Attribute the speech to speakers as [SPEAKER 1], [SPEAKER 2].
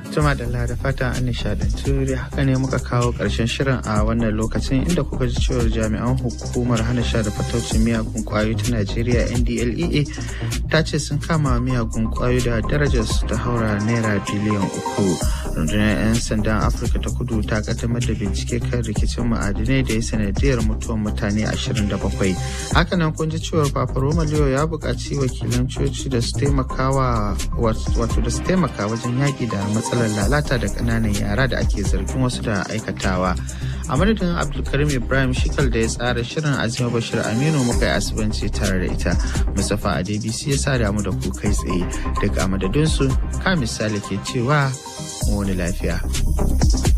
[SPEAKER 1] Tuma da da fata an nishadantu da haka ne muka kawo ƙarshen shirin a wannan lokacin inda kuka ji cewar jami'an hukumar hana sha da fataucin miyagun kwayoyi ta Najeriya NDLEA ta ce sun kama miyagun kwayoyi da darajar su ta haura naira biliyan uku. Rundunar 'yan sandan Afirka ta kudu ta kaddamar da bincike kan rikicin ma'adinai da ya sanadiyar mutuwar mutane 27. Hakanan kun ji cewar Papa Roma Leo ya buƙaci wakilan coci da su taimakawa wato da su taimaka wajen yaƙi da matsalar lalata da ƙananan yara da ake zargin wasu da aikatawa. a madadin abdulkarim ibrahim shikal da ya tsara shirin azima bashir aminu muka yi asibanci tare da ita mustapha a dbc ya sa damu da ku kai tsaye daga madadinsu ka misali ke cewa wani lafiya.